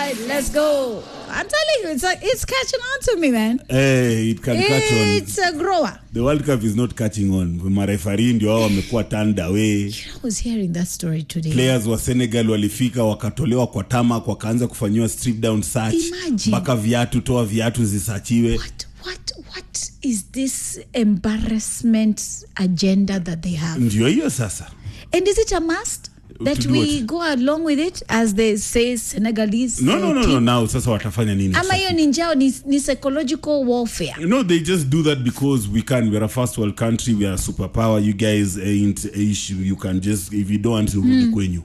right, let's go. I'm telling you, it's a, it's catching on to me, man. Eh, it can catch on. It's a grower. The World Cup is not catching on. Marefari ndio wao wamekuwa turned away. I was hearing that story today. Players wa Senegal walifika wakatolewa kwa tamak wakaanza kufanyiwa strip down search Imagine. mpaka viatu, toa viatu zisachiwe. What what what is this embarrassment agenda that they have? Ndio hiyo sasa. And is it a must that To do we what? go along with it as they say Senegalese? No, uh, no, no, team? no. Now sasa watafanya nini? Ama sasa? hiyo ni njao ni, ni psychological warfare. No, they just do that because we can. We're a first world country. We are a superpower. You guys ain't a issue. You can just if you don't want to rudi kwenyu.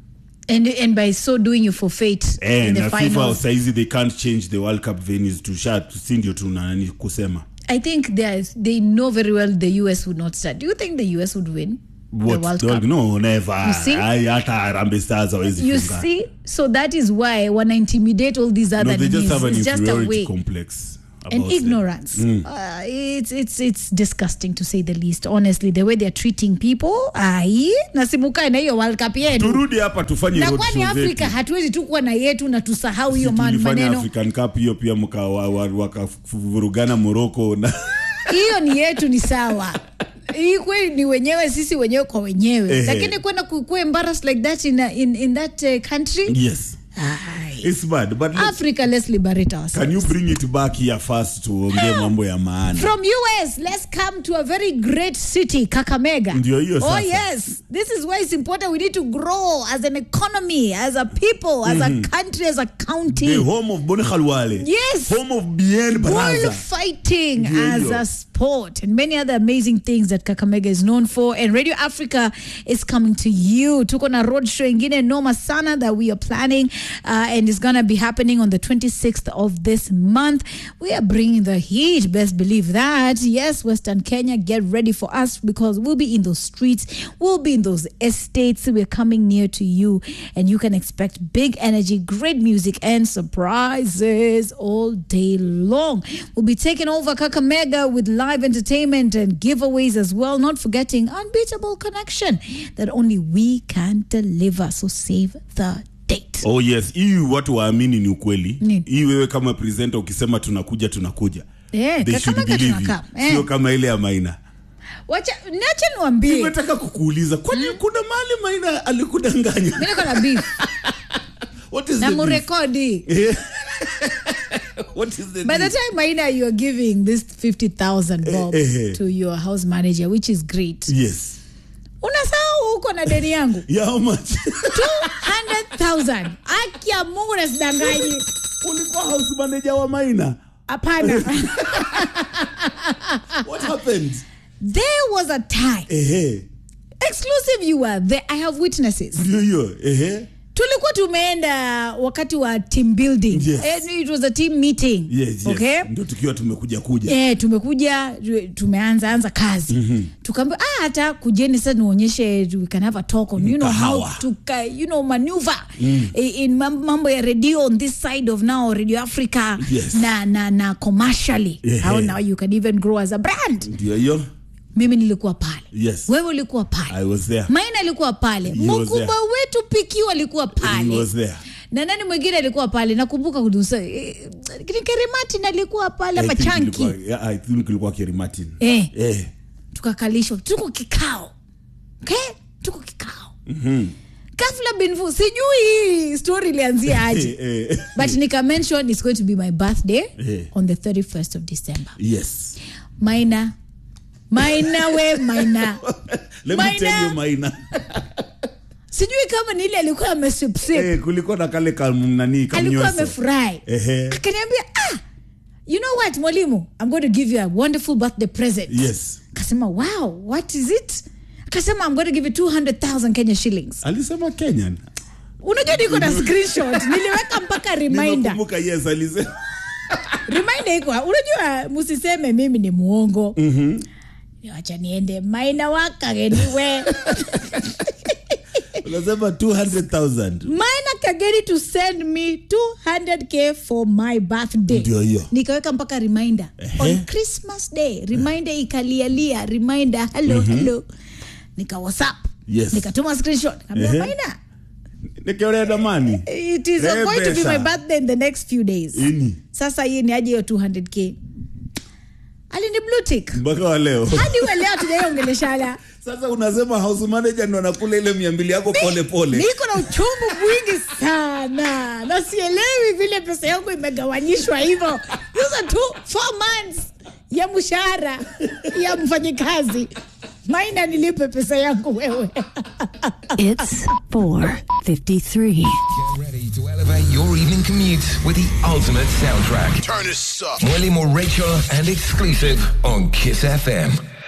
And and by so doing you forfeit in And the na FIFA finals. saizi they can't change the World Cup venues to shat si ndio tu nani kusema. I think they they know very well the US would not start. Do you think the US would win What? the World Dog, Cup? No, never. You see? Ai, hata Harambee Stars hawezi You funga. see, so that is why when I intimidate all these other No, they just knees, have an it's just a inferiority way complex. and about them. ignorance. Uh, it's it's it's disgusting to say the least. Honestly, the way they're treating people, ai nasimuka na hiyo World Cup yetu. Turudi hapa tufanye Na road kwani show Afrika zetu. hatuwezi tu kuwa na yetu na tusahau hiyo Si man- tulifanya maneno. African Cup hiyo pia mka wa- wa- wakavurugana Morocco na hiyo ni yetu ni sawa hii kweli ni wenyewe sisi wenyewe kwa wenyewe Ehe. lakini kwenda ku- ku embarrassed like that in, a, in, in that uh, country yes. Ai. It's bad but let's, africa let's liberate can ourselves you bring it back here first tuongee mambo ya maana. from us let's come to a very great city kakamega Ndio hiyo oh sasa. yes this is why it's important we need to grow as an economy as a people as a country as a county The home of Boni Khalwale. Yes. Home of Bien Braza. bullfighting Ndio as hiyo. a sport and many other amazing things that Kakamega is known for. And Radio Africa is coming to you. Tuko na road show ingine noma sana that we are planning uh, and it's going to be happening on the 26th of this month. We are bringing the heat, best believe that. Yes, Western Kenya, get ready for us because we'll be in those streets, we'll be in those estates. We're coming near to you and you can expect big energy, great music, and surprises all day long. We'll be taking over Kakamega with live entertainment and giveaways as well. Not forgetting unbeatable connection that only we can deliver. So save the date. Oh yes, hii watu waamini ni ukweli. Nini? Hii wewe kama presenter ukisema tunakuja tunakuja. Eh, They should Kakamega believe you. tunakaa. Eh. Sio kama ile ya Maina. Wacha niache niwaambie. Nimetaka kukuuliza kwani kuna mahali Maina alikudanganya? Mimi niko na beef What is na the beef? murekodi. Eh. What is the By the beef? time Maina you are giving this 50,000 bob Eh, eh. to your house manager which is great. Yes. Unasahau huko na deni yangu. Yeah, how much? 200,000. Aki ya Mungu nasidanganyi. Ulikuwa house manager wa Maina. Hapana. What happened? there was a time Ehe. exclusive you were there i have witnesses Ndio hiyo. Ehe. tulikuwa tumeenda wakati wa team building Yes. Eh, it was a team meeting Yes, yes. okay Ndio tukiwa tumekuja kuja. Eh, tumekuja tu- tumeanza anza kazi mm-hmm. tukaambia ah, hata kujeni sasa nionyeshe we can have a talk on you know how Kahawa. to ka- you know maneuver mm. in mam- mambo ya radio on this side of now radio africa Yes. na, na, na commercially Ehe. how now you can even grow as a brand Ndio hiyo. mimi nilikuwa pale Yes. wewe ulikuwa pale I was there. maina alikuwa pale He was mkubwa there. wetu pikiwa alikuwa He pale was there. na nani mwingine alikuwa pale nakumbuka kudusa eh, kerimatin alikuwa pale I ama think chanki ilikuwa- yeah, I think ilikuwa Kerry Martin. eh, Eh. tukakalishwa tuko kikao okay? tuko kikao mm-hmm. kafla binfu sijui hii story ilianzia aje Eh, eh. but nika mention it's going to be my birthday Eh. on the 31st of december Yes. maina maina we maina Let me Maina. tell you Maina. sijui kama ni ile alikuwa amesipsip Eh, kulikuwa na kale kam nani alikuwa kamnyoso. amefurahi Ehe. akaniambia ah, you know what mwalimu i'm going to give you a wonderful birthday present Yes. akasema wow what is it akasema i'm going to give you 200000 kenya shillings Alisema Kenyan. unajua niko na screenshot niliweka mpaka reminder Nimekumbuka yes alisema. reminder iko unajua msiseme mimi ni muongo mm-hmm. wacha niende maina wakageniwe Unasema 200,000. maina kageni to send me 200k for my birthday Ndio hiyo. nikaweka mpaka reminder Ehe. on christmas day reminder ikalialia reminder hello hello nika whatsapp Yes. nikatuma screenshot nikamwambia Ehe. maina nikiolea damani it is Re going to be pesa. my birthday in the next few days ini sasa hii ni aje hiyo 200k alini blue tick mpaka wa leo hadi uwe leo tujaiongeleshana sasa unasema house manager ndo anakula ile mia mbili yako pole pole niko na uchungu mwingi sana na sielewi vile pesa yangu imegawanyishwa hivyo sasa tu four months ya mshahara ya mfanyikazi maina nilipe pesa yangu wewe It's 453. Get ready to elevate your evening commute with the ultimate soundtrack. Turn this up. Mweli Morecho and exclusive on Kiss FM.